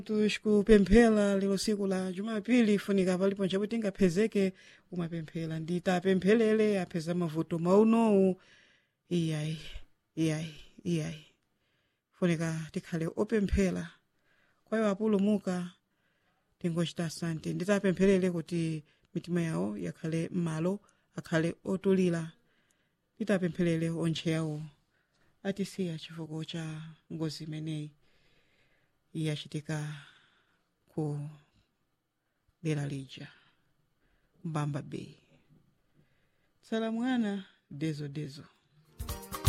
tikupemphera lero siku la jumapili funika palipo nchapo tingaphezeke umapemphera nditapempherere apheza mavuto maunowu iyayi iyayi iyayi funika tikhale opemphera kwayo apulumuka tingochita asante nditapempherere kuti mitima yawo yakhale m'malo akhale otulira nditapempherere ontche yawo atisiya chifukwa cha ngozi imeneyi yachitika ku dera lija mbamba bay tsala mwana dezo dezo